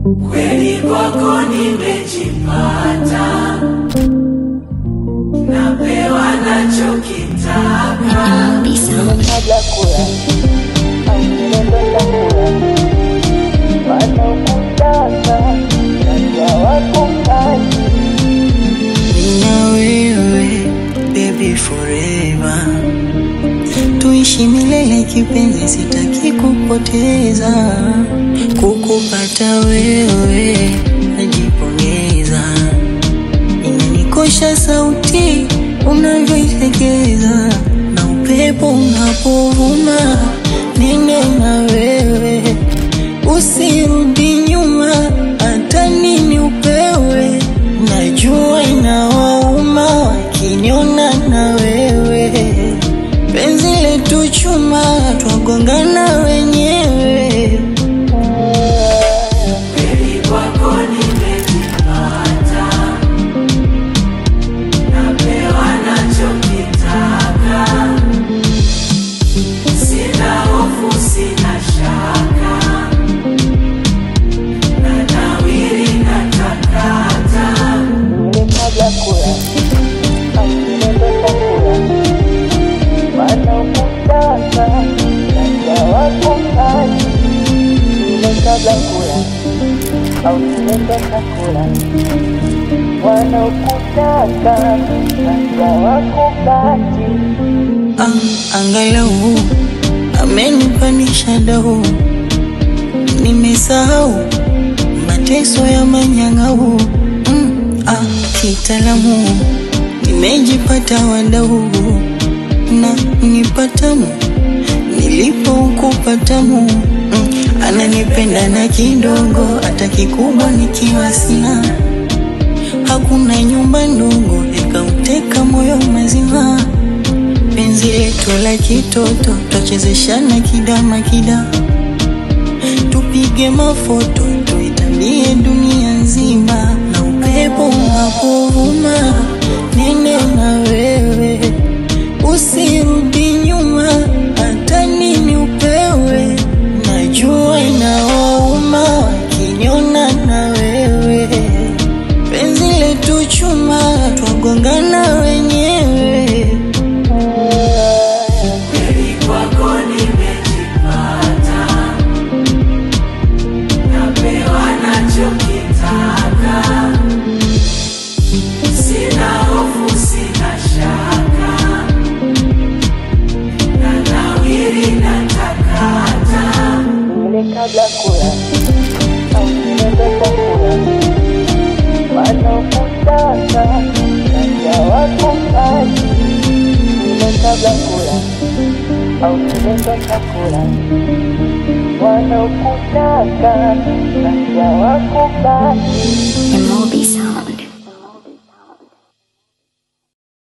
kweli kwako nimejipata, napewa nachokitaka. kabla kula au nimetoka kula wanaokutaka najua wako mbali na wewe baby forever, tuishi milele kipenzi, sitaki kupoteza, kukupata wewe najipongeza, inanikosha sauti unavyoilegeza na upepo unapovuma, nene na wewe usirudi nyuma, hata nini upewe, najua inawauma wakiniona na wewe, penzi letu chuma, twagongana wenyewe. Kweli kwako nimejipata, napewa nachokitaka. Sina hofu, sina shaka, na nawiri natakata. ile kabla kula au nimetoka kula wanaokutaka najua wako mbali ile kabla kula au nimetoka kula wanaokutaka najua wako mbali Ah, angalau amenipandisha dau, nimesahau mateso ya manyang'au. Mm, ah, kitaalamu nimejipata wadau na nipatamu nilipokupatamu mm, ananipenda na kidogo, hata kikubwa nikiwa sina hakuna nyumba ndogo ikauteka moyo mazima penzi letu la kitoto twachezeshana kidama kida tupige mafoto tuitambie dunia nzima na upepo unapovuma nene na wewe usirudi nyuma hata nini upewe najua inawauma wakiniona na wewe penzi letu chuma twagongana wenyewe Kweli kwako nimejipata, napewa nachokitaka. Sina hofu, sina shaka, na nawiri natakata. ile kabla kula au nimetoka kula wanaokutaka najua wako mbali ile kabla kula au nimetoka kula wanaokutaka najua wako